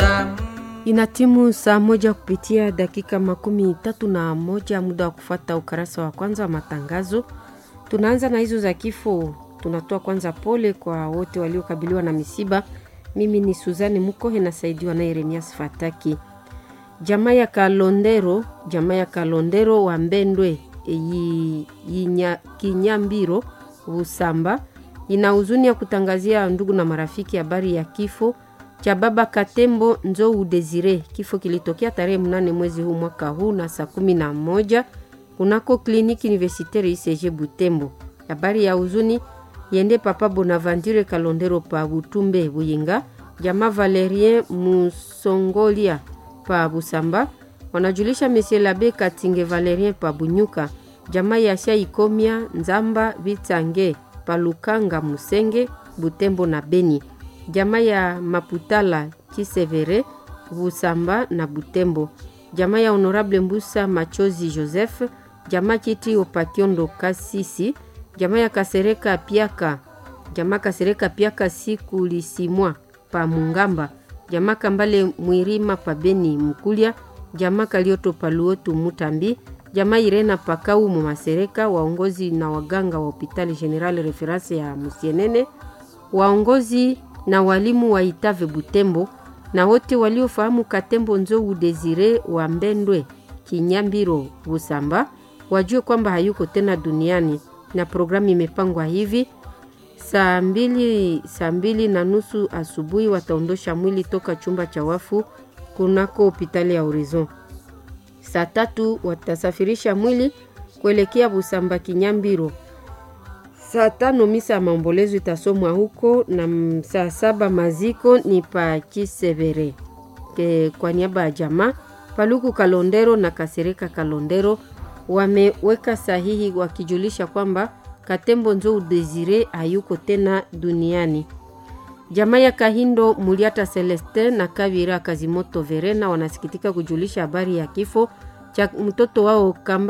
Uganda. Inatimu saa moja kupitia dakika makumi tatu na moja muda wa kufata ukarasa wa kwanza wa matangazo. Tunaanza na hizo za kifo. Tunatoa kwanza pole kwa wote waliokabiliwa na misiba. Mimi ni Suzani Mukohe nasaidiwa na Yeremias Fataki. Jamaa ya Kalondero, jamaa ya Kalondero wa Mbendwe yi, yinya, Kinyambiro Busamba ina huzuni ya kutangazia ndugu na marafiki habari ya kifo cha baba Katembo Nzou Desire. Kifo kilitokea tarehe mnane mwezi huu mwaka huu na saa kumi na moja kunako kliniki universitaire ICG Butembo. Habari ya huzuni yende papa Bonaventure Kalondero pa Butumbe Buyinga, jamaa Valerien Musongolia pa Busamba wanajulisha Monsieur Labe Katinge Valerien pa Bunyuka, jamaa ya Sha Ikomia Nzamba Bitange pa Lukanga Musenge Butembo na Beni, jamaa ya Maputala Kisevere Busamba na Butembo, jamaa ya Honorable Mbusa Machozi Joseph, jamaa Kiti Opakiondo Kasisi, jamaa ya Kasereka Piaka, jamaa Kasereka Piaka siku lisimwa pa Mungamba, jamaa Kambale Mwirima pa Beni Mukulia, jamaa Kalioto pa Luotu Mutambi, jamaa Irena Pakau mu Masereka, waongozi na waganga wa hospitali General Reference ya Musienene, waongozi na walimu wa Itave Butembo na wote waliofahamu Katembo Nzou Desire wa Mbendwe Kinyambiro Busamba wajue kwamba hayuko tena duniani, na programu imepangwa hivi: saa mbili, saa mbili na nusu asubuhi wataondosha mwili toka chumba cha wafu kunako hospitali ya Horizon. Saa tatu watasafirisha mwili kuelekea Busamba Kinyambiro. Saa tano misa ya maombolezo itasomwa huko na saa saba maziko ni pa Kisevere. Ke, kwa niaba ya jamaa Paluku Kalondero na Kasereka Kalondero wameweka sahihi wakijulisha kwamba Katembo Nzou Desire hayuko tena duniani. Jamaa ya Kahindo Muliata Celestin na Kavira Kazimoto Verena wanasikitika kujulisha habari ya kifo cha mtoto wao Kamba